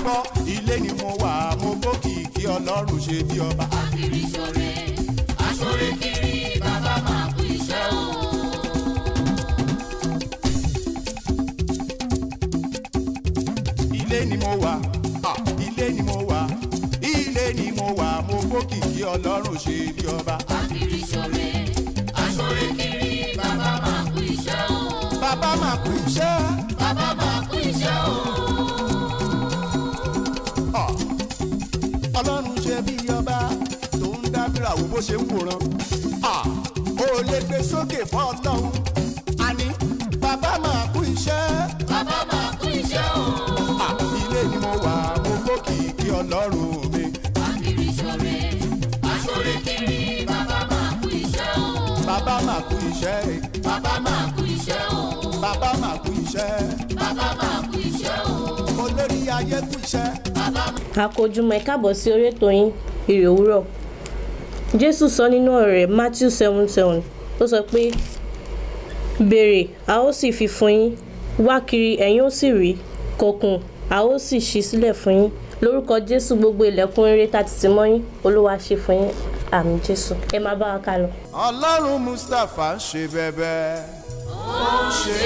gbọ́ ilé ni mo wà mo gbókìkí ọlọ́run ṣe bí ọba. Akiri ṣore, aṣore kiri, bàbá máa kú iṣẹ́ o. ilé ni mo wà ah, ilé ni mo wà ilé ni mo wà mo gbókìkí ọlọ́run ṣe bí ọba. Akiri ṣore, aṣore kiri, bàbá máa kú iṣẹ́ o. bàbá máa kú iṣẹ́. Bàbá máa kú iṣẹ́ o. Ah, ọlọ́run ṣe bí ọba tó ń dábìrà wo bó ṣe ń wòran. Ah, ó lè gbé sókè fún ọlọ́run àní bàbá máa kú iṣẹ́. Bàbá máa kú iṣẹ́ o. Ah, ilé ni mo wà mo gbókìkí ọlọ́run mi. Akiri ṣore, aṣore kiri, bàbá máa kú iṣẹ́ o. bàbá máa kú iṣẹ́ Bàbá máa kú iṣẹ́ o. bàbá máa kú iṣẹ́ Bàbá máa kú iṣẹ́ o. olórí ayé kú iṣẹ́. Bàbá àkójúmọ́ ẹ káàbọ̀ sí orí ètò yín ìrè òwúrọ̀ jésù sọ nínú ọ̀rọ̀ rẹ̀ matthew seven seven ó sọ pé béèrè a ó sì fi fún yín wá kiri ẹ̀yin ó sì rí kọkùn a ó sì ṣí sílẹ̀ fún yín lórúkọ jésù gbogbo ilẹ̀kùn rere tá ti tì mọ́ yín olúwa ṣe fún yín àmì jésù ẹ máa bá wa ká lọ. ọlọ́run mustapha ń ṣe bẹ́bẹ́ ó ń ṣe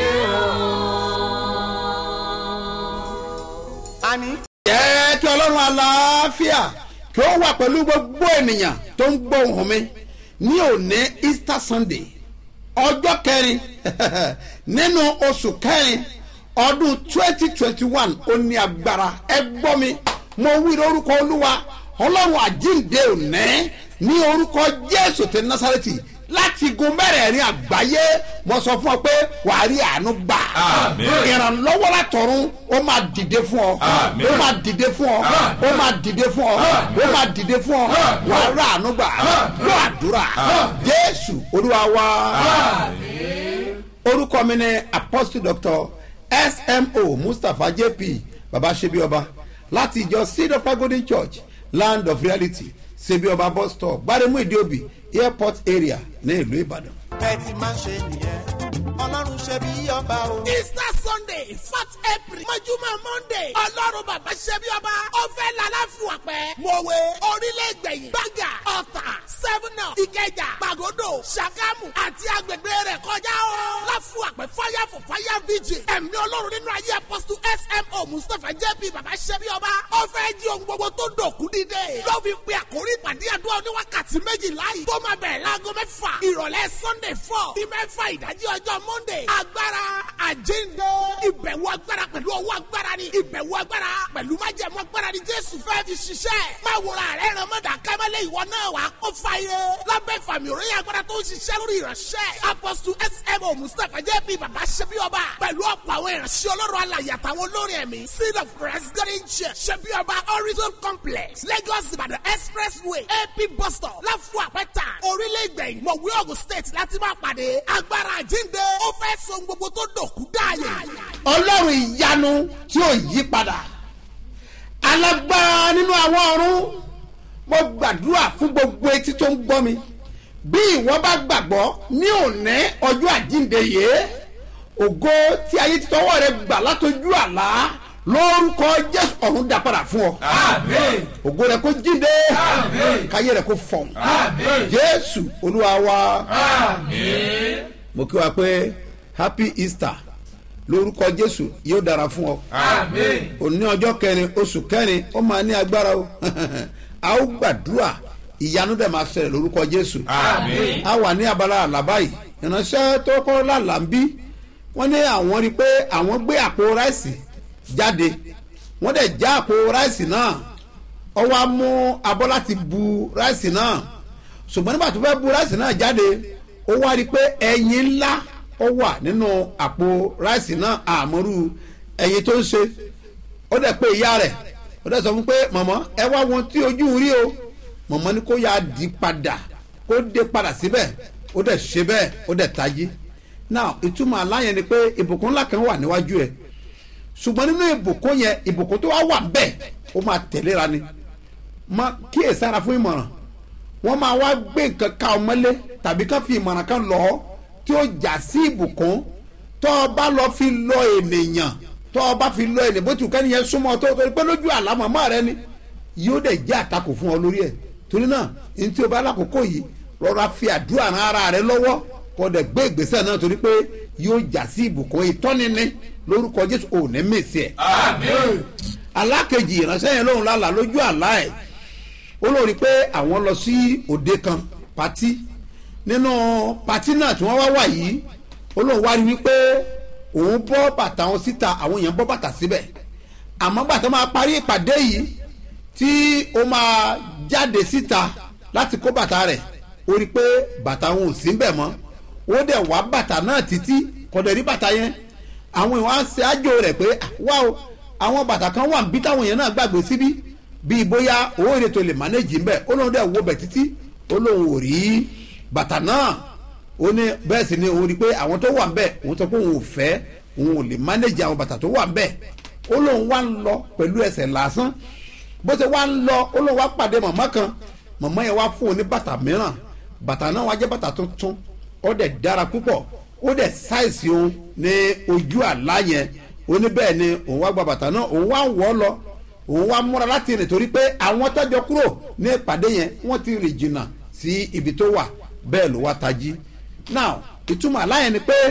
o. àní jẹ́ kí ọlọ́run àlàáfíà kí ó wà pẹ̀lú gbogbo ènìyàn tó ń gbọ́ ohùn mi ní òní easter sunday ọjọ́ kẹrin nínú oṣù kẹrin ọdún twenty twenty one ó ní agbára ẹ gbọ́ mi mo wí lórúkọ olúwa ọlọ́run àjíǹde òní ní orúkọ jésù ti násàrẹ́tì láti gun mẹ́rẹ̀ẹ̀rin àgbáyé mo sọ fún ọ pé wàá rí àánú gbà ìrànlọ́wọ́ látọ̀run ó máa dìde fún ọ ó máa dìde fún ọ ó máa dìde fún ọ ó máa dìde fún ọ wàá rí àánú gbà lọ àdúrà jésù olúwa wá orúkọ mi ni apostle doctor smo mustapha jp baba sebioba láti ìjọ seed of golden church land of reality sebioba bus stop gbaremu ìdíòbí airport area ní ìlú ìbàdàn. bẹ́ẹ̀ ti máa ń ṣe nìyẹn ọlọ́run ṣe bí ọba o. easter sunday fourth april mọ́júmọ́ monday ọlọ́run bàbá ṣẹ́bí ọba ọ̀fẹ́ lálàfùwà pẹ́ mọ̀wé orílẹ̀-ègbẹ̀yìn bága ọ̀tà sẹ́fúnà ìkẹjà pàgọ́dọ̀ ṣàgámù àti agbègbè rẹ̀ kọjá o. láfùwà pẹ́ fire for fire vigil ẹ̀mí ọlọ́run nínú ayé apọ́sítù smo mustapha jp bàbá ṣẹ́bí ọba ọ̀fẹ́ jí ohun gbogbo tó dòkú dídé. ló fi pe àkórí ìpàdé àdúrà oníwákàtí méjìlá yìí tó máa bẹ̀rẹ̀ láago mẹ́fà ìrọ̀lẹ́ sunday four sí mẹ́fà ìdájí ọjọ́ monday agbára àjíǹde ìbẹ̀wò agbára pẹ̀lú ọwọ́ agbára ni ìbẹ̀wò agbára pẹ̀lú májẹ̀mú agbára ni jésù fẹ́ fi ṣiṣẹ́ máa wòrà rẹ̀ ràn mọ́dà kámẹ́lẹ́ ìwọ náà wà á kó fàyè lábẹ́ ìfàmì òròyìn agbára tó ń ṣiṣẹ́ lórí ìránṣẹ́ apọ́sù smo mustapha jp bàbá ṣẹbi ọba pẹ̀lú ọ̀pọ̀ àwọn ìránṣẹ́ ọlọ́run alàyè àtàwọn olórin ẹ̀mí seed of christ garden church ṣẹbi ọba horizon complex lagos ìbàdàn expressway ap bus stop láfù àpẹta orílẹ̀ ìgbẹ̀yìn mọ̀wé ogun state láti máa pàdé agbára àjíǹde ó fẹ́ so gbogbo tó dòkú dáàyè. ọlọ́run ìyanu tí ò yí padà alágbára nínú àwọn ọ̀run mo gbàdúrà fún gbogbo etí tó ń gbọ́ mi bí ìwọ bá gbàgbọ́ ní òní ọjọ́ àjíǹde yìí ògo tí ayé ti tọwọ́ rẹ gbà látọjú àlá lórúkọ jésù ọ̀run dá padà fún ọ ògo rẹ kó jíǹde káyé rẹ kó fọ̀n jésù olúwa wa mo kí wa pé happy easter lórúkọ jésù yóò dára fún ọ òní ọjọ́ kẹrin oṣù kẹrin ó máa ní agbára o a ó gbàdúrà ìyanu dẹ̀ máa ṣẹlẹ̀ lórúkọ jésù a wà ní abala àlàbá yìí ìránṣẹ́ tó kọ́ lálà ń bí wọ́n ní àwọn rí i pé àwọn gbé àpò ráìsì jáde wọ́n dẹ̀ já àpò ráìsì náà ọ wá mú abọ́ láti bu ráìsì náà ṣùgbọ́n nígbà tó fẹ́ bu ráìsì náà jáde ó wá rí i pé ẹyin ńlá ó wà nínú àpò ráìsì náà àmọ́rú ẹyin tó ń ṣe ó dẹ̀ pé ìyá rẹ̀ ó dẹ̀ sọ fún pé mọ̀mọ́ ẹ wá wọn tí ojú rí o mọ̀mọ́ ni kó yá di padà kó dé padà síbẹ̀ ó dẹ̀ ṣe bẹ́ẹ̀ ó dẹ̀ tají now ìtumọ̀ aláyẹn ni pé ìbùkún ńlá kan wà níwájú ẹ̀ ṣùgbọ́n nínú ìbùkún yẹn ìbùkún tó wá wà bẹ́ẹ̀ ó máa tẹ̀léra ni má kíyèsára fún ìmọ̀ràn wọ́n máa wá gbé nǹkan ká ọmọlé tàbí ká fi ìmọ̀ràn kan lọ tí ó jà sí ìbùkún tó o bá lọ fi lọ ènìyàn tọ́ ọ bá fi lọ ẹni bó ti kẹ́ni yẹn súnmọ́ tó torí pé lójú àlá màmá rẹ ni yóò dẹ̀ jẹ́ àtakò fún ọ lórí ẹ̀ torí náà ní tí o bá lákòókò yìí rọra fi àdúrà ran ara rẹ lọ́wọ́ kó dẹ̀ gbé ìgbésẹ̀ náà torí pé yóò jà sí ìbùkún ìtọ́nini lórúkọ jésù ò ní mèsì ẹ̀. alákejì ìránṣẹ́ yẹn lóhùn lálàá lójú àlá ẹ̀ ó lórí pé àwọn lọ sí òde kan pati nínú pati náà tí wọ́n wá wà yìí ó lóun wá rí wípé òun bọ́ bàtà wọn síta àwọn èèyàn bọ́ bàtà síbẹ̀ àmọ́ bàtà máa parí ìpàdé yìí tí ó máa jáde síta láti kó bàtà rẹ̀ ó rí pé bàtà wọn ò sí bẹ̀ mọ́ ó dẹ̀ wá bàtà náà títí kọ̀dẹ̀ rí bàtà yẹn àwọn èèyàn á ṣe àjò rẹ̀ pé wá o àwọn bàtà kan wà níbí táwọn èèyàn náà gbàgbé síbí bíi bóyá owó èrè tó lè mánéjì ń bẹ̀ ó lóun dẹ̀ wo bẹ̀ títí ó lóun ò rí bàtà náà ó ní bẹ́ẹ̀ sì ni òun rí i pé àwọn tó wà ń bẹ̀ òun sọ pé òun ò fẹ́ òun ò lè mánéjì àwọn bàtà tó wà ń bẹ̀ ó lóun wá ń lọ pẹ̀lú ẹsẹ̀ lásán bó ṣe wá ń lọ ó lóun wá pàdé màmá kan màmá yẹn wá fún un ní bàtà mìíràn bàtà náà wá jẹ́ bàtà tuntun ó dẹ̀ dára púpọ̀ ó dẹ̀ sáìsì òun ní ojú àlá yẹn ó ní bẹ́ẹ̀ ni òun wá gba bàtà náà òun wá ń wọ̀ ọ́ lọ òun wá múra láti rìn torí pé àwọn tọ́jọ́ kúrò ní ìpàdé yẹn wọ́n ti rìn jìnnà sí ibi tó wà bẹ́ẹ̀ ló wá tají now ìtumọ̀ àlá yẹn ni pé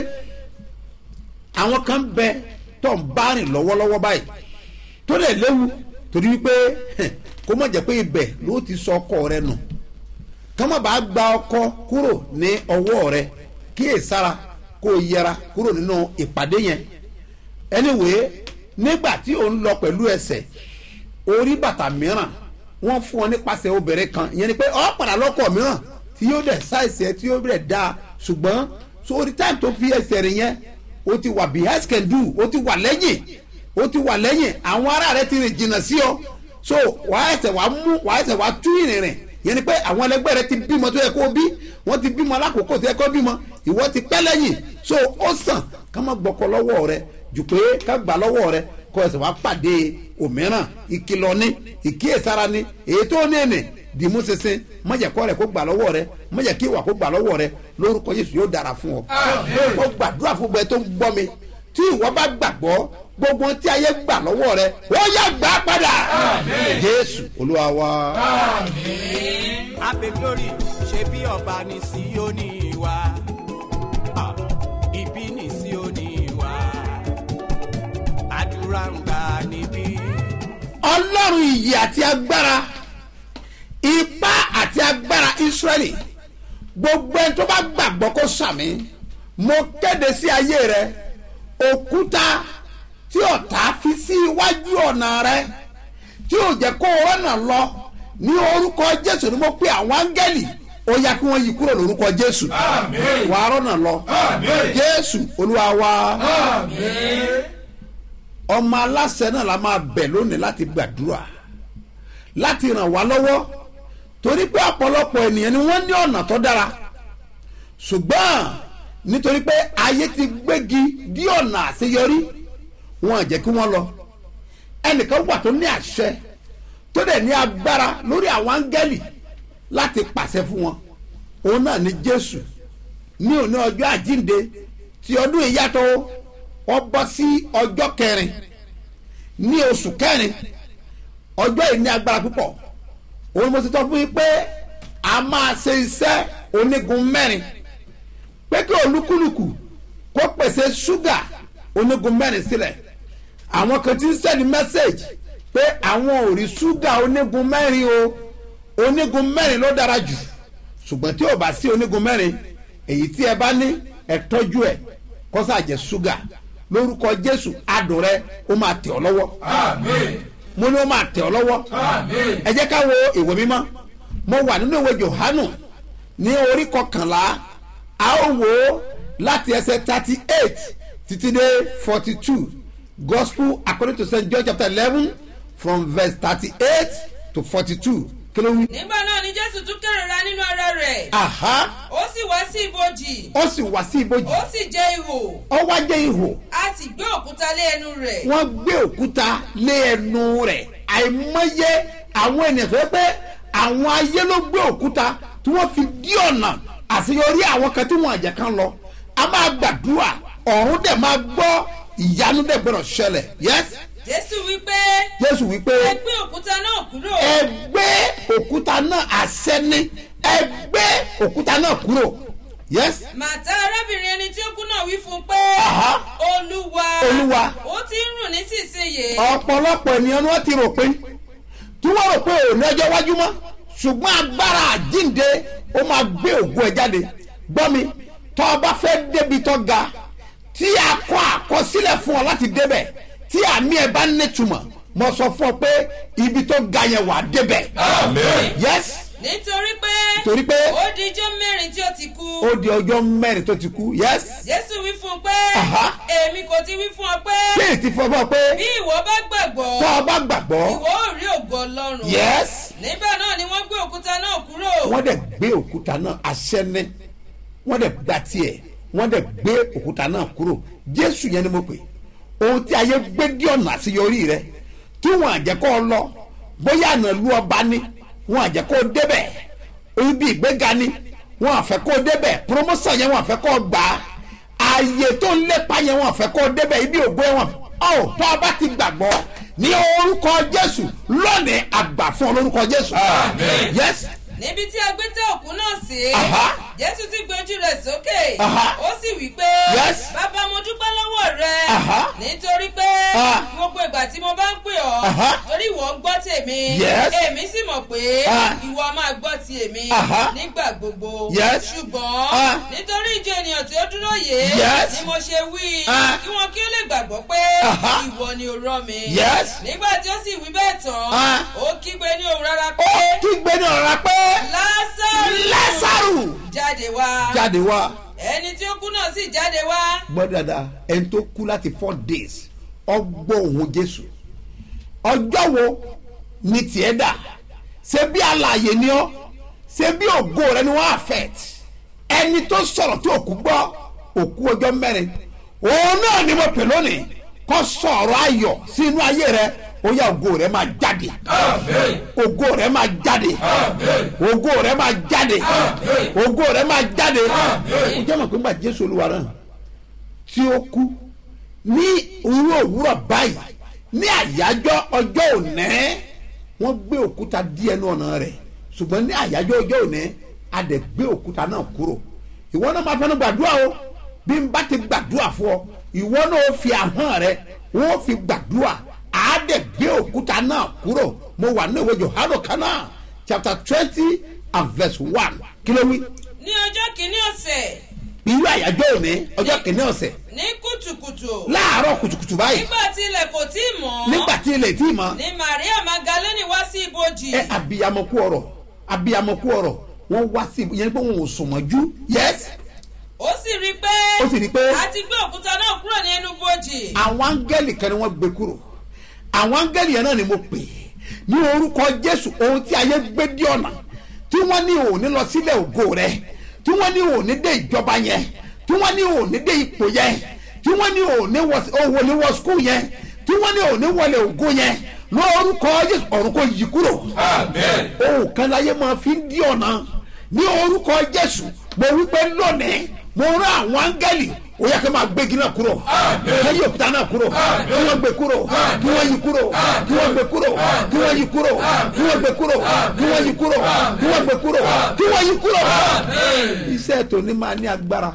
àwọn kan bẹ tó ń bá rìn lọ́wọ́lọ́wọ́ báyìí tó lè léwu torí wípé kó mọ̀ jẹ́ pé ibẹ̀ ló ti sọ ọkọ rẹ nù kọ́mọ̀ bá gba ọkọ kúrò ní ọwọ́ rẹ kíyèsára kó o yẹra kúrò nínú ìpàdé yẹn anyway nígbà tí ò ń lọ pẹ̀lú ẹsẹ̀ orí bàtà mìíràn wọ́n fún ọ nípasẹ̀ obìnrin kan ìyẹn ni pé ọ padà lọ́kọ̀ mìíràn tí yóò dẹ̀ ṣàìsì ẹ tí yóò dẹ̀ dáa ṣùgbọ́n sórí táìmù tó fi ẹsẹ̀ rìn yẹn o ti wà behind can do o ti wà lẹ́yìn o ti wà lẹ́yìn àwọn ará rẹ ti rìn jìnnà sí ọ so wàá ẹsẹ̀ wàá mú wàá ẹsẹ̀ wàá tú ìrìn rìn yẹn ni pé àwọn ẹlẹgbẹ́ rẹ ti bímọ tó yẹ kó bí wọ́n ti bímọ alákòókò tó yẹ kó bímọ ìwọ ti pẹ́ lẹ́yìn so ó sàn ká má gbọ́kọ lọ́wọ́ rẹ jù pé ká gbà lọ́wọ́ rẹ kó ẹsẹ̀ wàá pàdé òmíràn ìkìlọ̀ ní ìkíyèsára ní èyí tó ní ènì dìímú sísìn mọ̀jẹ̀kọ́ rẹ̀ kó gbà lọ́wọ́ rẹ mọ̀jẹ̀ kí ìwà kó gbà lọ́wọ́ rẹ lórúkọ Jésù yóò dára fún ọ. ó gbàdúrà fún gbẹ tó ń gbọ́ mi tí ìwọ bá gbàgbọ́ gbogbo tí ayé gbà lọ́wọ́ rẹ ó yá gbà padà. Jésù Olúwa wa. Abe glory ṣe bí ọba ní Síónì wa. Ah, Ibi ní Síónì wa. Àdúrà ń gbà níbí. ọlọ́run ìyè àti agbára ipá àti agbára israẹli gbogbo ẹni tó bá gbàgbọ́ kó sàmì mo kéde sí ayé rẹ òkúta tí ọ̀tá fi sí iwájú ọ̀nà rẹ tí ò jẹ́ kó o rọ́nà lọ ní orúkọ jésù ni mo pe àwọn áńgẹ́lì ó yá kí wọ́n yí kúrò lórúkọ jésù wàá rọ́nà lọ jésù olúwa wa ọmọ aláṣẹ náà la máa bẹ̀ lónìí láti gbàdúrà láti ràn wá lọ́wọ́ torí pé ọ̀pọ̀lọpọ̀ ènìyàn ni wọ́n ní ọ̀nà tó dára ṣùgbọ́n nítorí pé ayé ti gbégi dí ọ̀nà àṣeyọrí wọn à jẹ́ kí wọ́n lọ ẹnìkan wà tó ní àṣẹ tó dẹ̀ ní agbára lórí àwọn áńgẹ́lì láti pàṣẹ fún wọn òun náà ni jésù ní òní ọjọ́ àjínde tí ọdún yìí yàtọ̀ wọ́n bọ́ sí ọjọ́ kẹrin ní oṣù kẹrin ọjọ́ yìí ní agbára púpọ̀ òun mo ti tọ́ fún yín pé a máa ṣe iṣẹ́ onígun mẹ́rin pé kí olúkúlùkù kó pèsè ṣúgà onígun mẹ́rin sílẹ̀ àwọn kan ti ń sẹ́ni mẹ́sẹ̀gì pé àwọn ò rí ṣúgà onígun mẹ́rin o onígun mẹ́rin ló dára jù ṣùgbọ́n tí ò bá sí onígun mẹ́rin èyí tí ẹ bá ní ẹ tọ́jú ẹ kọ́sà jẹ́ ṣúgà lórúkọ jésù adùn rẹ ó máa tẹ̀ ọ́ lọ́wọ́ mo ní ó máa tẹ̀ ọ́ lọ́wọ́ ẹ jẹ́ ká wo ìwé mímọ́ mo wà nínú ìwé johanu ní orí kọkànlá a ó wò ó láti ẹsẹ̀ thirty eight títí dé forty two gospel according to st john chapter eleven from verse thirty eight to forty two kí ló wí. nígbà náà ni jésù tún kérora nínú ara rẹ̀ aha ó sì wá sí ibojì ó sì wá sí ibojì ó sì jẹ́ ihò ó wá jẹ́ ihò a sì gbé òkúta lé ẹnu rẹ̀ wọ́n gbé òkúta lé ẹnu rẹ̀ àìmọye àwọn ènìyàn tó yẹ pé àwọn ayé ló gbé òkúta tí wọ́n fi dí ọ̀nà àṣeyọrí àwọn kan tí wọ́n àjẹ́ kan lọ a máa gbàdúrà ọ̀run dẹ̀ máa gbọ́ ìyanu dẹ̀ gbọ́dọ̀ ṣẹlẹ̀ yes jésù wípé jésù wípé ẹ gbé òkúta náà kúrò. ẹ gbé òkúta náà àṣẹ ní ẹ gbé òkúta náà kúrò yes màtá arábìnrin ẹni tí ó kú náà wí fún un pé Aha. olúwa Olúwa. ó ti ń rùn nísinsìnyí. ọ̀pọ̀lọpọ̀ ènìyàn ni wọ́n ti rò pé tí wọ́n rò pé òní ọjọ́ iwájú mọ́ ṣùgbọ́n agbára àjínde ó máa gbé ògo ẹ̀ jáde gbọ́ mi tọ́ ọ bá fẹ́ débi tó ga tí a kọ́ àkọsílẹ̀ fún ọ láti débẹ̀ tí àmì ẹ̀ bá nítumọ̀ mo sọ fún ọ pé ibi tó ga yẹn wà á débẹ̀ yes nítorí pé Torí pé- ó di ijọ́ mẹ́rin tí ó ti kú. ó di ọjọ́ mẹ́rin tó ti kú yes jésù wí fún un pé Aha. èmi kò ti wí fún ọ pé ṣé ètí fún ọ fún ọ pé bí ìwọ bá gbàgbọ́ tọ́ ọ bá gbàgbọ́ ìwọ ò rí ògo ọlọ́run. yes nígbà náà ni wọ́n gbé òkúta náà kúrò. wọ́n dẹ̀ gbé òkúta náà aṣẹ́ ní wọ́n dẹ̀ gba tiẹ̀ wọ́n dẹ̀ gbé òkúta náà kúrò jésù yẹn ni mo pè ohun tí ayé gbé dí ọ̀nà àṣeyọrí rẹ tí wọ́n àjẹkọ́ lọ bóyá àná lu ọba ní wọ́n àjẹkọ́ débẹ̀ ibi ìgbéga ní wọ́n àfẹ́ kó débẹ̀ promotion yẹn wọ́n àfẹ́ kó gbà á ààyè tó ń lépa yẹn wọ́n àfẹ́ kó débẹ̀ ibi ògbó yẹn wọ́n ọ̀ tó a bá ti gbàgbọ́ ní orúkọ jésù lónìí àgbà fún ọ lórúkọ jésù yes níbi tí a gbé tẹ òkú náà sí. Aha. jésù ti gbé ojú rẹ̀ sókè. Aha. ó sì wí pé. Yes. bàbá mo dúpẹ́ lọ́wọ́ rẹ. Aha. nítorí pé Ah. gbogbo ìgbà tí mo bá ń pè ọ́. Aha. torí ìwọ ń gbọ́ tèmi. Yes. èmi sì mọ̀ pé Ah. ìwọ máa gbọ́ ti èmi. Aha. nígbà gbogbo. Yes. ṣùgbọ́n Ah. nítorí ìjọ ènìyàn tí ó dúró yìí. Yes. ni mo ṣe wí. Ah. kí wọn kí ó lè gbàgbọ́ pé Aha. ìwọ ni o rán mi. Yes. nígbà tí ó sì wí bẹ́ẹ̀ tán. Ah. ó kígbe ní òun rárá ó pé kígbe ní ọ̀rọ̀ pé lásàrù lásàrù jáde wá jáde wá ẹni tí ó kú náà sì jáde wá gbọ́ dáadáa ẹni tó kú láti four days ọgbọ́ òun jésù ọjọ́ wo ni tiẹ̀ dà ṣé bí alààyè ni ọ́ ṣé bí ògo rẹ ni wọ́n affect ẹni tó sọ̀rọ̀ tí òkú gbọ́ òkú ọjọ́ mẹ́rin òun náà ni mo pè lónìí kó sọ̀rọ̀ ayọ̀ sí inú ayé rẹ ó yá ògo rẹ máa jáde ògo rẹ máa jáde ògo rẹ máa jáde ògo rẹ máa jáde ó jẹ́ mọ̀ pé nígbà jésù olúwa náà tí ó kú ní irú òwúrọ̀ báyìí ní àyájọ́ ọjọ́ òní wọ́n gbé òkúta dí ẹnu ọ̀nà rẹ̀ ṣùgbọ́n ní àyájọ́ ọjọ́ òní a dẹ̀ gbé òkúta náà kúrò ìwọ náà máa fẹ́nu gbàdúrà o bí n bá ti gbàdúrà fún ọ ìwọ náà ó fi ahọ́n rẹ wọ́n fi gbàdúrà á dẹ̀ gbé òkúta náà kúrò mo wà ní ìwé johanu kanáà chapter twenty and verse one kí ló wí ní ọjọ́ kìíní ọ̀sẹ̀ irú àyájọ́ òní ọjọ́ kìíní ọ̀sẹ̀ ní kùtùkùtù láàárọ̀ kùtùkùtù báyìí nígbà tí ilẹ̀ kò tí ì mọ́ nígbà tí ilẹ̀ tí ì mọ́ ni maria magdalene wá sí ibojì ẹ abiyamọ kú ọ̀rọ̀ abiyamọ kú ọ̀rọ̀ wọ́n wá sí yẹn pé wọn ò sùn mọ́jú yes ó sì rí i pé ó sì rí i pé a ti gbé òkúta náà kúrò ní ẹnu bojì àwọn áńgẹ́lì kan ni wọ́n gbé kúrò àwọn áńgẹ́lì yẹn náà ni mo pè é ní orúkọ jésù ohun tí ayé gbé dí ọ̀nà tí wọ́n ní òní lọ sílẹ̀ ògo rẹ tí wọ́n ní òní dé ìjọba yẹn tí wọ́n ní òní dé ipò yẹn tí wọ́n ní òní wọlé wọ skul yẹn tí wọ́n ní òní wọlé ògo yẹn lórúkọ jésù ọ̀run kò yí kúrò ohun kan láyé máa fi ń dí ọ̀nà ní orúkọ jésù mo wí pé lónìí mo rán àwọn áńgẹ́lì ó yẹ kí n máa gbégi náà kúrò kí yí òkúta náà kúrò kí wọ́n gbé kúrò kí wọ́n yí kúrò kí wọ́n gbé kúrò kí wọ́n yí kúrò kí wọ́n gbé kúrò kí wọ́n yí kúrò kí wọ́n gbé kúrò kí wọ́n yí kúrò. iṣẹ́ tòní máa ní agbára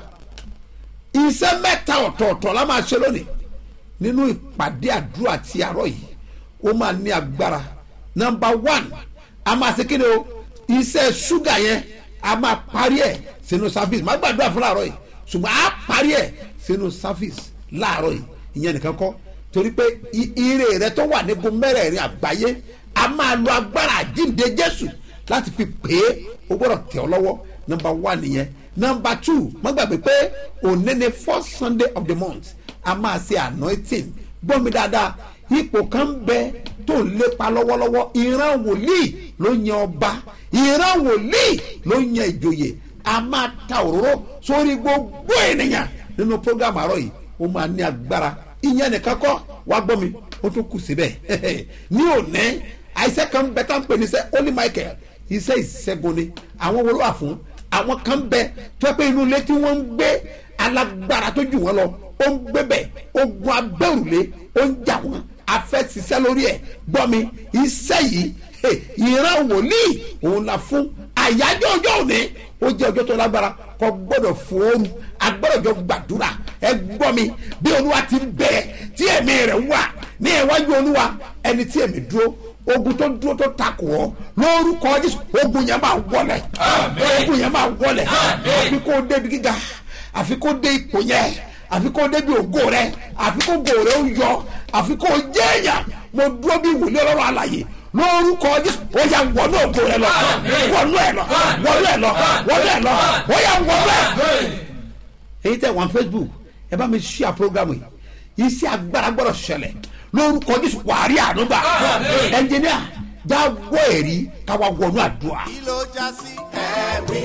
iṣẹ́ mẹ́ta ọ̀tọ̀ọ̀tọ̀ la máa ṣe lónìí nínú ìpàdé àdúrà ti àárọ̀ yìí ó máa ní agbára nọmba one a máa ṣe kí ni o iṣẹ́ ṣúgà yẹn a máa parí ẹ̀ sínú service má gbàdúrà fún àárọ̀ yìí ṣùgbọ́n a parí ẹ̀ sínú service láàárọ̀ yìí ìyẹn nìkan kọ́ torí pé i- ire rẹ tó wà nígun mẹ́rẹ̀ẹ̀rin àgbáyé a máa lo agbára àjíǹde jésù láti fi pè é o gbọ́dọ̀ tẹ̀ ọ́ lọ́wọ́ nọmba one nìyẹn nọmba two má gbàgbé pé òní ni first sunday of the month a máa ṣe anointing gbọ́ mi dáadáa ipò kan bẹ tó ń lépa lọ́wọ́lọ́wọ́ ìran wòlíì ló yan ọba ìran wòlíì ló yan ìjòyè a máa ta òróró sórí gbogbo ènìyàn nínú program àárọ̀ yìí ó máa ní agbára ìyẹn nìkan kọ́ wá gbọ́ mi ó tún kù síbẹ̀ ní òní àìsẹ́ kan bẹ tá ń pè ní sẹ́ holy michael iṣẹ́ ìṣẹ́gun ni àwọn wo ló wà fún àwọn kan bẹ tó yẹ pé inú ilé tí wọ́n ń gbé alágbára tó jù wọ́n lọ ó ń gbébẹ̀ ogun abẹ́rùlé ó ń jà wọ́n afẹ́ ṣiṣẹ́ lórí ẹ̀ gbọ́ mi iṣẹ́ yìí hey, ìran wòlíì òun la fún àyájọ́ ọjọ́ òní ó jẹ́ ọjọ́ tó lágbára kò gbọ́dọ̀ fòórù agbọ́dọ̀ jọ gbàdúrà ẹ gbọ́ mi bí olúwa ti ń bẹ tí ẹ̀mí rẹ̀ wà ní iwájú olúwa ẹni tí ẹ̀mí dúró ogun tó dúró tó takò ọ lórúkọ jésù ogun yẹn máa wọlẹ̀ ogun yẹn máa wọlẹ̀ àfi kó débi gíga àfi kó dé ipò yẹn àfi kó débi ògo rẹ àfi kó ògo rẹ ó yọ àfi kó jẹ́ èèyàn mo dúró bí wòlíì ọlọ́run àlàyé lórúkọ jésù ó yà wọnú ògo rẹ lọ wọnú ẹ lọ wọnú ẹ lọ wọnú ẹ lọ ó yà wọnú ẹ. èyí tẹ wọn facebook ẹ bá mi ṣíà programu yìí iṣẹ́ agbára gbọ́dọ̀ ṣẹlẹ̀ lórúkọ jésù wàárí ànúgbà ẹnjìníà já wọ ẹ̀rí káwa wọnú àdúrà. kí ló já sí ẹ̀rí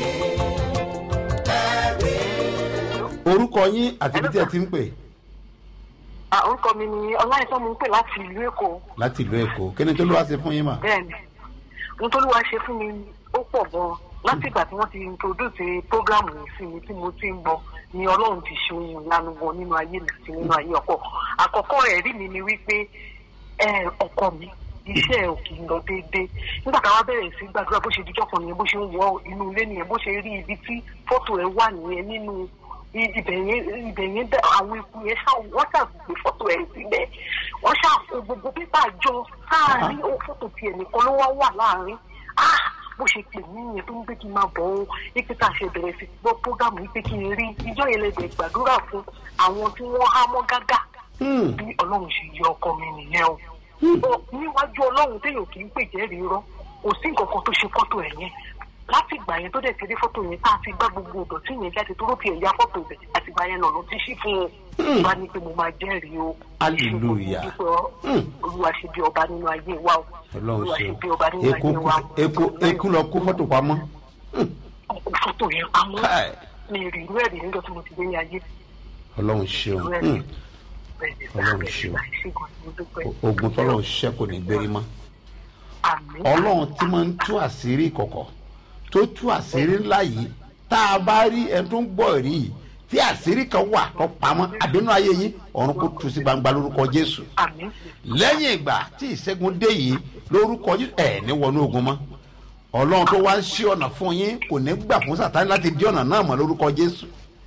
ẹ̀rí. orúkọ yín àti ibi tí ẹ ti ń pè Ah, orúkọ mi ni ọláìsàn mo ń pè láti ìlú èkó láti ìlú èkó kí ni tó ló wá ṣe fún yín mà. bẹ́ẹ̀ni ohun tó lúwa ṣe fún mi ó pọ̀ gan láti ìgbà tí wọ́n ti introduce programu yìí sí mi tí mo ti ń gbọ́ ni ọlọ́run ti ṣe ohun ìyanu wọn nínú ayé mi àti nínú ayé ọkọ àkọ́kọ́ ẹ̀rí mi ni wípé ẹ, ọkọ mi iṣẹ́ ẹ̀ ò kì í lọ déédéé nígbà táwa bẹ̀rẹ̀ sí gbàdúrà bó ṣe dijọ́ kan nìyẹn bó ṣe ń wọ inú ilé nìyẹn bó ṣe rí ibi tí fọ́tò ẹ̀ wà nìyẹn nínú i- ibẹ̀ yẹn ibẹ̀ yẹn dá àwọn ikú yẹn ṣá wọ́n ṣàgbé fọ́tò ẹ̀ síbẹ̀ wọ́n ṣàkó gbogbo pépà jọ sáàárín ó fọ́tò tiẹ̀ nìkan ló wá wà láàárín ah bó ṣe pè mí yẹn tó ń gbé kí n máa bọ̀ ọ́ ipe tá a ṣe bẹ̀rẹ̀ sí gbọ́ prógámù yìí pé kí n rí ìjọ yẹn lẹ́gbẹ̀ẹ́ gbàdúrà fún àwọn tí wọ́n há mọ́ gágá bí ọlọ́run ṣe yọ ọkọ mi nìyẹn o Ó, níwájú ọlọ́run téèyàn kì í pè jẹ́rìí rọ́ kò sí nǹkan kan tó ṣe fọ́tò ẹ̀ yẹn láti ìgbà yẹn tó dẹ̀ ti rí fọ́tò yẹn tá a ti gbá gbogbo ìdọ̀tí yẹn jáde tó ló ti ẹ̀yà fọ́tò bẹ̀ àti ìgbà yẹn lọ́nà ti ṣí fún un bá ní pé mo máa jẹ́rìí o Hallelujah. Mo dúpẹ́ ọ́. olúwa ṣe bí ọba nínú ayé wa o ọlọ́run olúwa ṣe ṣe bí ọba o nínú eku ayé wa o. eku eku lọ kó fọ́tò pamọ́. Ọkọ̀ fọ́tò yẹn pamọ́ Káì. mi rí irú ẹ̀rí níjọ́ tí mo ti dé ní ayé ọlọ́run ṣeun irú ẹ̀rí Hmm. bẹ́ẹ̀ ni Ọlọ́run bẹ́ẹ̀ ṣeun. ni ṣe gan ni mo dúpẹ́. O- ogun tọ́lọ́run ṣiṣẹ́ kò ní gbérí mọ́ Àmín. ọlọ́run tí máa ń tú àṣírí ìkọ̀kọ̀ tó tú àṣírí ńlá yìí tá a bá rí ẹni tó ń gbọ́ rí yìí tí àṣírí kan wà tó pamọ́ àbínú ayé yín ọ̀run kò tú sí gbangba lórúkọ jésù Àmín. lẹ́yìn ìgbà tí ìṣẹ́gun dé yìí lórúkọ jésù ẹ̀ ní wọnú ogun mọ́ ọlọ́run tó wá ń ṣí ọ̀nà fún yín kò ní gbà fún sàtáni láti dí ọ̀nà náà mọ́ lórúkọ jésù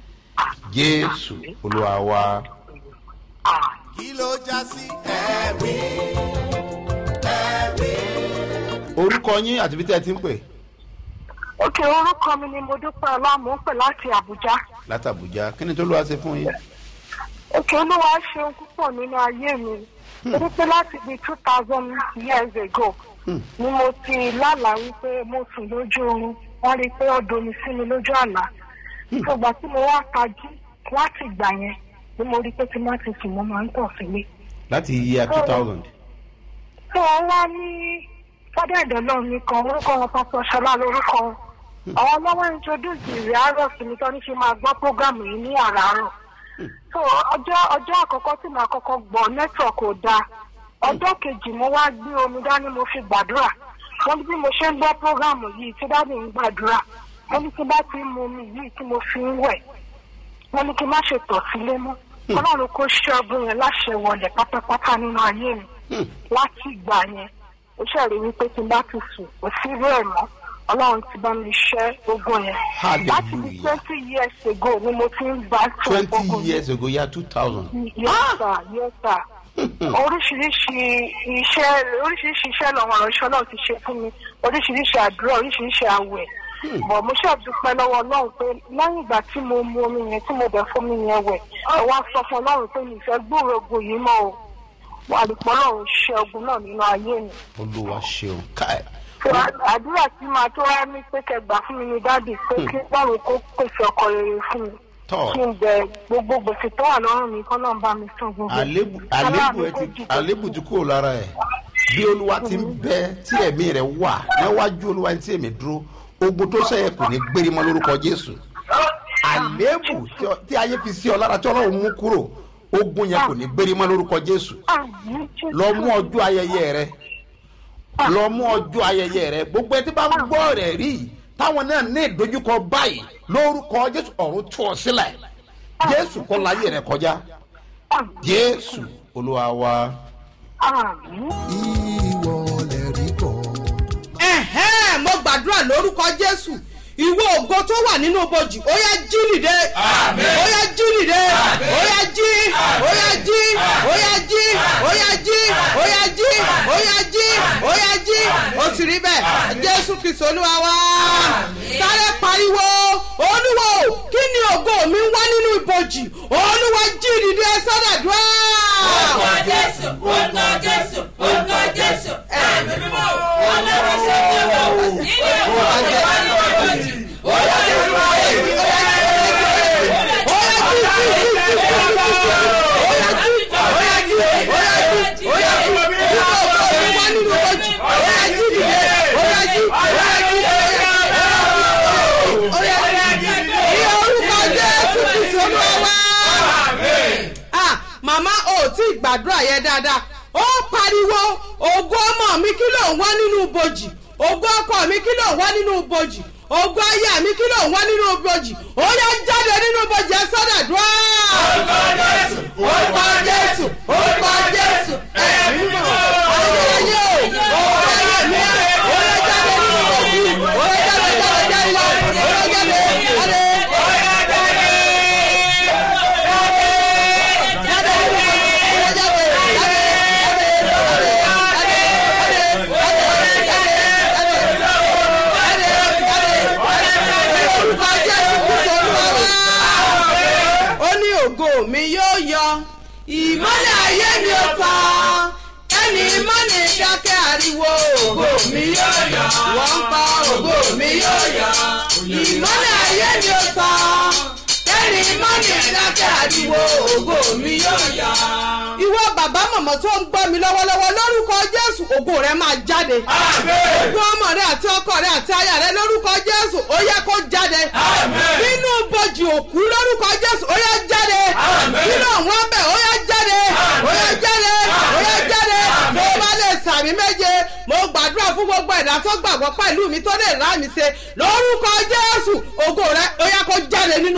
jésù olúwa wa. Ah. kí ló já sí ẹ̀rí ẹ̀rí. orúkọ yín àti ibi tí ẹ ti ń pè òkè orúkọ mi ni mo dúpẹ́ ọlọ́mù ń pè láti àbújá láti àbújá kí ni tó ló wá ṣe fún yín. òkè olúwa ṣeun púpọ̀ nínú ayé mi torí pé láti bíi two thousand years ago ni mo ti lálàá wípé mo sùn lójú oorun wọ́n rí i pé ó domi sí mi lójú àlá ìgbà tí mo wá tají láti ìgbà yẹn ni mo rí i pé tí má ti sùn mo máa ń tọ̀ sílé láti year two thousand. tí wọ́n wá ní fọ́dọ̀ ìdọ́lọ́ mi kan orúkọ wọn pásọ ṣọlá lórúkọ wọn àwọn ọlọ́wọ́ introduce ìrìn àárọ̀ sí mi tó ní ṣe máa gbọ́ prógámù yìí ní àràárọ̀ so ọjọ́ ọjọ́ àkọ́kọ́ tí màá kọ́kọ́ gbọ́ network ò dáa ọjọ́ kejì mo wá gbé omi dání mo fi gbàdúrà wọ́n ní bí mo ṣe ń gbọ́ prógámù yìí tí dáàbì ń gbàdúrà wọ́n ní tí bá ti ń mu omi yìí tí mo fi ń wẹ̀ wọ́n ní kí n má ṣe tọ̀ sílé mọ́ ọlọ́run kó ṣọ́ọ̀bù yẹn láṣẹ wọlé pátápátá nínú ayé mi láti ìgbà yẹn ó ṣàrí wípé tí n bá ti sùn kò sí irú ẹ̀ mọ́ ọlọ́run ti bá mi ṣẹ́ ogun yẹn láti bí Hallelujah. twenty years ago ni mo ti ń gbà tó twenty ogun years ago year two thousand. yes sir yes sir oríṣiríṣi iṣẹ́ oríṣiríṣi iṣẹ́ lọ́wọ́ ọ̀rọ̀ náà ti ṣe fún mi oríṣiríṣi àdúrà oríṣiríṣi àwẹ̀ bọ̀ mo ṣàdúpẹ́ lọ́wọ́ ọlọ́run pé lẹ́yìn ìgbà tí mo mu omi yẹn tí mo bẹ̀ fún mi yẹn wẹ̀ ẹ wá sọ fún ọlọ́run pé mi fẹ́ gbúròó ogun yìí mọ́ o wà lùpọ̀ ọlọ́run ṣe ogun náà nínú ayé mi olúwa ṣeun káì. So, à- àdúrà tí màá tó wá ní pé kẹgbà fún mi ní dáàdì pé kí báwo kó pèsè ọkọ rere fún mi Tọ́. kí n bẹ gbogbo gbèsè tó wà lọ́rùn mi kọ́ náà bá mi sùn gbogbo àlébù Ọlọ́run àlébù ẹ kó ti jìbò. àlébù ti kúrò lára ẹ bí olúwa ti ń bẹ tí ẹ̀mí rẹ̀ wà níwájú olúwa tí ẹ̀mí dúró ogun tó sẹ́yẹ kò ní gbérí mọ́ lórúkọ jésù àlébù tí ọ- tí ayé fi sí ọ lára tí ọlọ́run mú kúrò ogun yẹn kò ní gbérí mọ́ lórúkọ jésù Àmín, Jésù. lọ mú ọjọ́ ayẹyẹ rẹ lọ mú ọjọ́ ayẹyẹ rẹ gbogbo ẹtí bá ń gbọ́ rẹ̀ rí táwọn náà ní ìdojúkọ báyìí lórúkọ jésù ọ̀run tú ọ sílẹ̀ jésù kọ́ láyé rẹ kọjá jésù olúwa wa. ìwọ lè rí bọ̀. ẹ̀hẹ́n mo gbàdúrà lórúkọ jésù ìwọ ògo tó wà nínú bojì ó yá jí nìde ó yá jí nìde ó yá jí ó yá jí ó yá jí ó yá jí ó yá jí ó yá jí ó yá jí ó sì rí bẹ́ẹ̀ jésù kristu olúwa wá sáré pariwo olúwo kí ni ògo mi ń wá nínú ibojì olúwa jí nìde sọ́dọ̀dúrà. orúkọ jésù orúkọ jésù orúkọ jésù ẹ̀mí mímọ́ ọlọ́run ṣe é wọ̀ nínú ẹ̀kọ́ ọ̀gá ní ọ̀gbọ̀jì orúkọ jésù màmá ò tí ì gbàdúrà yẹn dáadáa ó pariwo ògo ọmọ mi kí ló ń wá nínú bojì ògo ọkọ mi kí ló ń wá nínú bojì ògo aya mi kí ló ń wá nínú bojì ó yá jáde nínú bojì ẹ sọ́dà dùá. orúkọ jésù orúkọ jésù orúkọ jésù ẹ̀mí mọ̀ ayérayé o ògo ayé mi ó yá jáde nínú bojì ó yá jáde jáde jáde ó yá jáde jáde. ó ní ògo mi yóò yọ ìmọ́lẹ̀ ayé mi ò tán ẹni mọ́ni dákẹ́ ariwo ògo mi yóò yọ wọ́n ń pa ògo mi yóò yọ ìmọ́lẹ̀ ayé mi ò tán ẹni mọ́ni dákẹ́ ariwo ògo mi yóò yọ. ìwọ bàbá mọ̀mọ́ tó ń gbọ́ mi lọ́wọ́lọ́wọ́ lórúkọ jésù ògo rẹ máa jáde. ògo ọmọ rẹ àti ọkọ rẹ àti aya rẹ lórúkọ jésù ó yẹ kó jáde. nínú bojì òkú lórúkọ jésù ó yẹ jáde. nínú àwọn ọbẹ̀ ó yẹ jáde. ó yẹ jáde. ó yẹ jáde. tó o bá lè sàmì méje mo gbàdúrà fún gbogbo ẹ̀dá tó gbàgbọ́ pẹ̀lú mi tó lè rà mí ṣe lórúkọ jésù ògo rẹ ó yẹ kó jáde nínú.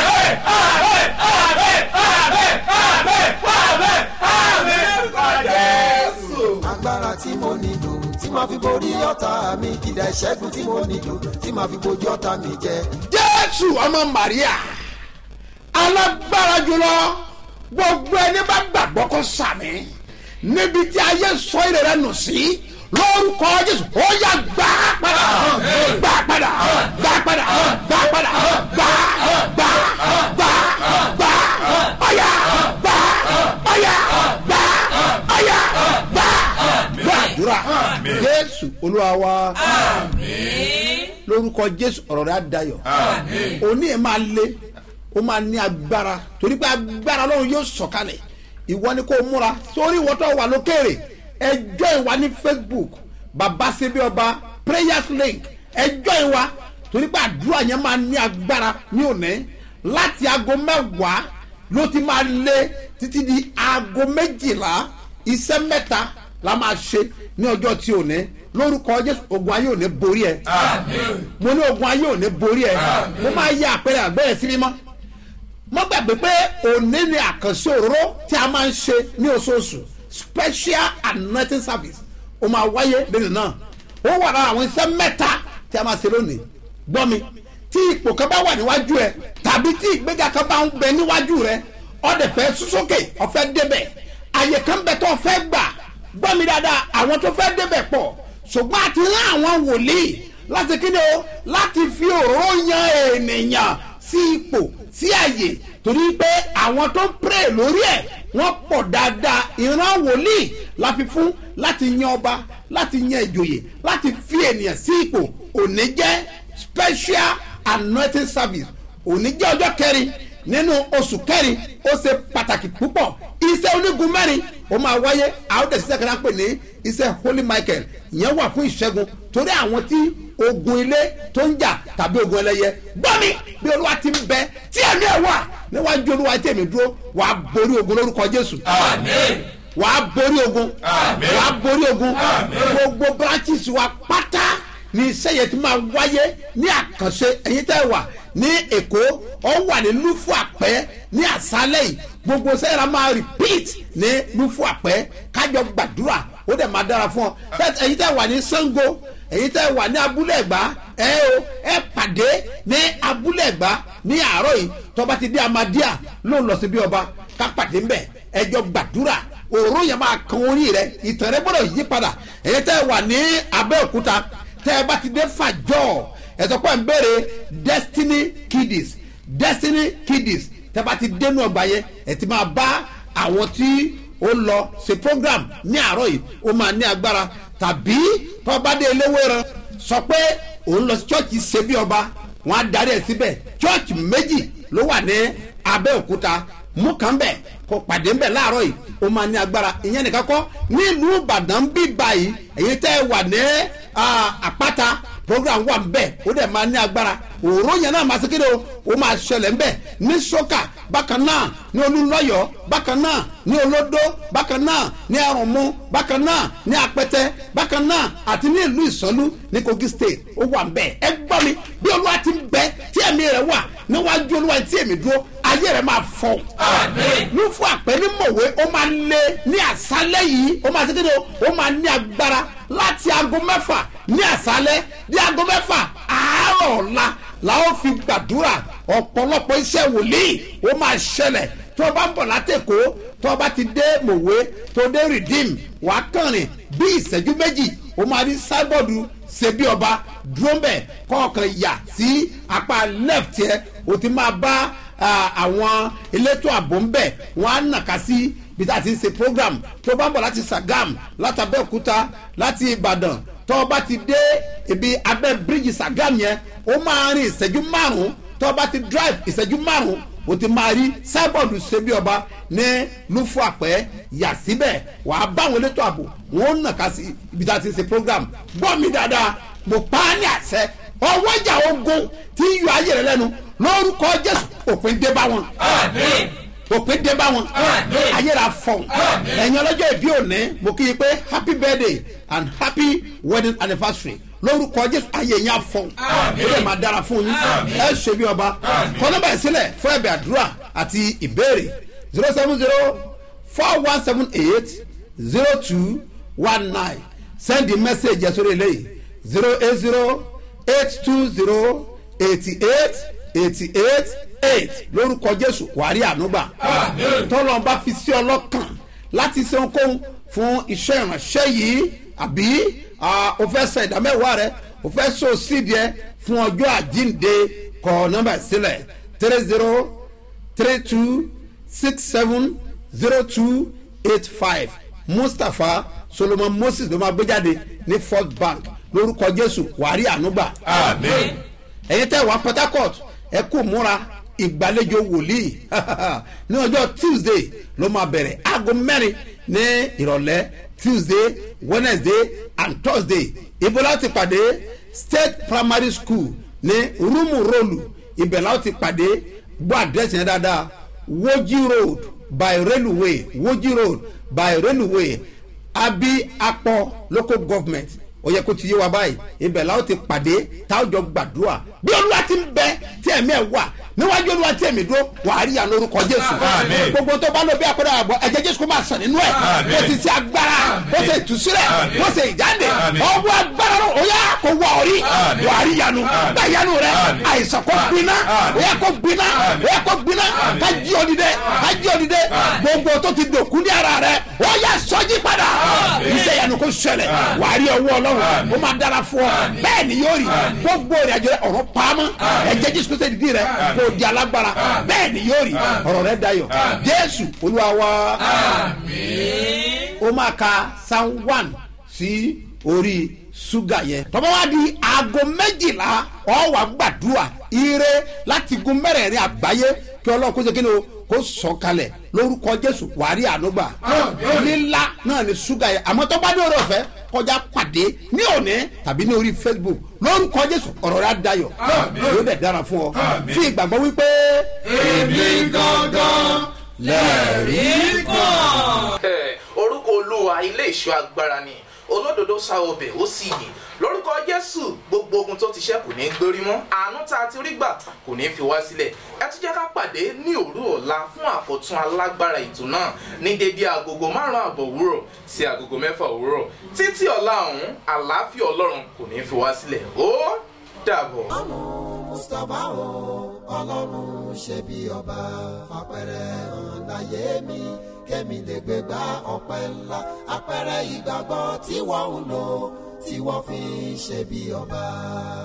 agbára tí mo nílò tí màá fi borí ọ̀tá mi kìdá ìṣẹ́gun tí mo nílò tí màá fi bojú ọ̀tá mi jẹ. jésù ọmọ maria alágbára jùlọ gbogbo ẹni bá gbàgbọ́ kó sàmì níbi tí ayé sọ èrè rẹ nù sí lórúkọ jésù ó yà gbà padà gbà padà gbà padà gbà padà gbà gbà gbà gbà ọ̀yà gbà ọ̀yà gbà ọ̀yà gbà gbàdúrà jésù olúwa wa lórúkọ jésù ọ̀rọ̀ rẹ̀ á dayọ̀ òní ẹ̀ máa le ó máa ní agbára torí pé agbára ọlọ́run yóò sọ̀kalẹ̀ ìwọ ni kò múra sórí ìwọ tó wà lókèrè ẹjọ́ ìwà ní facebook baba sebi ọba prayers link ẹjọ́ ìwà torí pé àdúrà yẹn máa ní agbára ní òní láti aago mẹ́wàá ló ti máa lé títí di aago méjìlá iṣẹ́ mẹ́ta la máa ṣe ní ọjọ́ tí ò ní lórúkọ jésù ogun ayé ò ní borí ẹ mo ní ogun ayé ò ní borí ẹ mo máa yẹ àpẹẹrẹ àgbẹ̀rẹ̀ sí mímọ́ mo gbàgbé pé òní ni àkànṣe òróró tí a máa ń ṣe ní oṣooṣù special anointing service ó máa wáyé lẹ́nu náà ó wà lára àwọn iṣẹ́ mẹ́ta tí a máa ṣe lónìí gbọ́ mi tí ipò kan bá wà níwájú ẹ tàbí tí ìgbéga kan bá ń bẹ níwájú rẹ ọdẹ fẹ́ súnsókè ọ̀fẹ́ débẹ̀ àyè kan bẹ tó fẹ́ gbà gbọ́ mi dáadáa àwọn tó fẹ́ débẹ̀ pọ̀ ṣùgbọ́n àti rán àwọn wòlíì láti kíni o láti fi òróró yan ènìyàn sí ipò sí àyè torí pé àwọn tó ń pray lórí ẹ̀ wọ́n pọ̀ dáadáa ìran wòlíì la fi fún láti yan ọba láti yan ìjòyè láti fi ènìyàn sí ipò òní jẹ́ special anointing service òní jẹ́ ọjọ́ kẹrin nínú oṣù kẹrin ó ṣe pàtàkì púpọ̀ iṣẹ́ onígun mẹ́rin ó máa wáyé àwọn tẹ̀síṣẹ́ kan náà pè ní iṣẹ́ holy michael ìyẹn wà fún ìṣẹ́gun torí àwọn tí ogun ilé tó ń jà tàbí ogun ẹlẹ́yẹ gbọ́mi bí olúwa ti ń bẹ tí ẹ̀mí ẹ̀ wà níwájú olúwa tí èmi dúró wàá borí ogun lórúkọ jésù. wàá borí ogun wàá borí ogun gbogbo branches wa pátá ní iṣẹ́ yẹn ti máa wáyé ní àkànṣe ẹ̀yin tẹ́ wà ní èkó ọ wà ní lúfù àpẹ́ ní àṣálẹ̀ yìí gbogbo sẹ́yìn máa repeat ní lúfù àpẹ́ kájọ gbàdúrà ó dẹ̀ máa dára fún ọ bẹ́ẹ̀ ẹ̀yin tẹ́ wà ní sango èyí tẹ́ wà ní abúlé ẹ̀gbá ẹ o ẹ pàdé ní abúlé ẹ̀gbá ní àárọ̀ yìí tọ́ba ti dé amadíà ló ń lọ sí bí ọba ká pàdé ńbẹ ẹjọ́ gbàdúrà òró yẹn máa kan orí rẹ ìtàn rẹ gbọ́dọ̀ yí padà èyí tẹ́ wà ní abẹ́òkúta tẹ́ ẹ bá ti dé fàjọ́ ẹ̀sọ́ pọ̀ ń béèrè destiny kiddies destiny kiddies tẹ́ ẹ bá ti dénú ọgbà yẹn ẹ ti máa bá àwọn tí ó lọ ṣe program ní àárọ̀ yìí ó máa ní agbára tàbí tọ́bádé eléwéran sọ pé òun lọ sí chọ́ọ̀chì ṣe bí ọba wọn á darí ẹ̀ síbẹ̀ chọ́ọ̀chì méjì ló wà ní abẹ́òkúta mú kàn bẹ̀ kó pàdé ń bẹ̀ láàárọ̀ yìí ó máa ní agbára ìyẹn nìkan kọ́ nílùú ìbàdàn bí báyìí èyí tẹ́ ẹ wà ní àpáta program wà ń bẹ̀ ó dẹ̀ máa ní agbára òró yẹn náà máa ṣe kéde o ó máa ṣẹlẹ̀ ń bẹ̀ ní sọ́kà bákan náà ní olúlọ́yọ̀ bákan náà ní olódó bákan náà ní ẹrùnmú bákan náà ní apẹtẹ bákan náà àti ní ìlú ìsọlú ní kogi state ó wà ń bẹ̀ ẹ gbọ́ mi bí olúwa ti ń bẹ tí ẹ̀mí rẹ̀ wà níwájú olúwa tí èmi dúró ayé rẹ̀ máa fọ́ ló fún àpẹ ní mọ̀wé ó máa lé ní àṣálẹ́ yìí ó máa ṣe kéde o ó máa ní agbára láti aago mẹ́fà ní àṣálẹ́ ní aago mẹ́fà àárọ̀ ọ̀la làwọn fi gbàdúrà ọ̀pọ̀lọpọ̀ iṣẹ́ wòlíì ó máa ṣẹlẹ̀ tó o bá ń bọ̀ látẹ̀kọ́ tó o bá ti dé mòwe tó o dé redeem wàá kànrin bí ìṣẹ́jú méjì ó máa rí sábọ̀dù ṣebí ọba dúró mbẹ̀ kọ̀ọ̀kan yà sí apá left yẹ o ti máa bá àwọn elétò ààbò ń bẹ̀ wọ́n á nàka sí bí tá a ti ń ṣe program tó o bá ń bọ̀ láti sagam láti abẹ́òkúta láti ìbàdàn tó o bá ti dé ibi abẹ́ bíríjì sagam yẹn ó máa rin ìṣẹ́jú márùn-ún tó o bá ti drive ìṣẹ́jú márùn-ún o ti máa rí sábọ̀dù ṣebí ọba ní lúfọ àpẹ́ yà síbẹ̀ wà á bá àwọn elétò ààbò wọn ó nàka sí ibi tá a ti ń ṣe program gbọ́ mi dáadáa mo pa á ní àṣẹ ọwọ́jà ogun tí yọ ayé rẹ lẹ́nu lórúkọ jésù òpin dé bá wọn òpin dé bá wọn ayé ra fọ ẹ̀yin ọlọ́jọ́ ìbí òní mo kí i pé happy birthday and happy wedding anniversary lórúkọ jésù ayé yẹn afọ ó lè máa dára fún yín ẹ ṣe bí ọba kọ́nọ́bà ìsílẹ̀ fún ẹ̀bẹ̀ àdúrà àti ìbéèrè zero seven zero four one seven eight zero two one nine send the message yẹn sórí eléyìí zero eight zero eight two zero eighty eight eighty eight eight lórúkọ jésù wàrí ànúgbà tọ́lọ́ bá fi sí ọlọ́kàn láti ṣe ohunkóhun fún iṣẹ́ ìránṣẹ́ yìí àbí o fẹ́ sọ ìdámẹ́wàá rẹ o fẹ́ sọ sídìí ẹ fún ọjọ́ àjínde kọ nọ́mbà sílẹ̀ three zero three two six seven zero two eight five mustapha solomon moses ló máa gbé jáde ní first bank lórúkọ jésù wàrí ànúgbà ẹ̀yin tẹ́ wá port harcourt ẹ kú múra ìgbàlejò wòlíì ní ọjọ́ tuesday ló máa bẹ̀rẹ̀ aago mẹ́rin ní ìrọ̀lẹ́ tuesday wednesday and thursday ibo láti pàdé state primary school ní rúmù rólù ibẹ̀ láti pàdé gbọ́ àdírẹ́sì yẹn dáadáa woji road by railway woji road by railway abi akpọ local government ó yẹ kó ti yé wa báyìí ibẹ̀ la ó ti pàdé tá a jọ gbàdúrà bí olúwa ti ń bẹ tí ẹ̀mí ẹ̀ wà níwájú olúwa tí èmi dúró wà á rí àná orúkọ jésù gbogbo tó bá lọ bí akọ́dà àbọ̀ ẹ̀jẹ̀ jésù kó máa sàn nínú ẹ̀ bó ti ṣe agbára bó ṣe ìtúsílẹ̀ bó ṣe ìjáde ọwọ́ agbára náà ó yá kó wọ orí wà á rí yanu bá yanu rẹ àìsàn kó gbiná ó yá kó gbiná ó yá kó gbiná ká jí òdìdẹ ká jí òdìdẹ gbogbo tó ti dòkú ní ara rẹ ó yá sọjí padà iṣẹ́ yanu kó ṣẹlẹ̀ wà á rí ọwọ́ ọlọ́run ó máa dára fún ọ bẹ́ẹ̀ ni yóò rí gbogbo ìrìnàjò rẹ ọ̀rọ̀ pamọ́ ẹ̀jẹ̀ jésù kó sẹ́ni dì rẹ kó di alágbára bẹ́ẹ̀ ni yóò rí ọ̀rọ̀ rẹ dayọ̀ jésù olúwa wa ó máa ka psalm one sí orí ṣúgà yẹn tọ́ba wá di aago méjìlá ọ̀ wá gbàdúrà ire láti gun mẹ́rẹ̀ẹ̀rin àgbáyé kí ọlọ́run kó ṣe kí ni o kó sọ kalẹ̀ lórúkọ jésù wàrí ànúgbà lílá náà ni ṣúgà yẹn àmọ́ tó bá ní orí ọ̀fẹ́ kọjá pàdé ní òní tàbí ní orí facebook lórúkọ jésù ọ̀rọ̀ rẹ̀ á dayọ̀ yóò dẹ̀ dára fún ọ fi ìgbàgbọ́ wípé. èmi gangan lẹ́rìí kan. orúkọ olúwa ilé ìṣọ́ agbára ni olódodo sa ọbẹ̀ ó sì yìn lórúkọ jésù jésù gbogbo ogun tó ti ṣẹ́ kò ní gbórí mọ́ àánú tá a ti rí gbà kò ní fi wá sílẹ̀ ẹ tún jẹ́ ká pàdé ní òru ọ̀la fún àkọ́tún alágbára ètò náà ní dédé agogo márùn-ún àbọ̀ òwúrọ̀ sí agogo mẹ́fà òwúrọ̀ títí ọ̀la ọ̀hún àlàáfíà ọlọ́run kò ní fi wá sílẹ̀ ó dàbọ̀. mustapha o ọlọ́run ṣe bí ọba fapẹ̀rẹ̀ hàn láyé mi kémi lè gbé gbá ọpẹ́ ńlá apẹ̀rẹ̀ ìgbàgbọ́ tí wọ́n ń lò tí wọ́n fi ń ṣe bí ọba.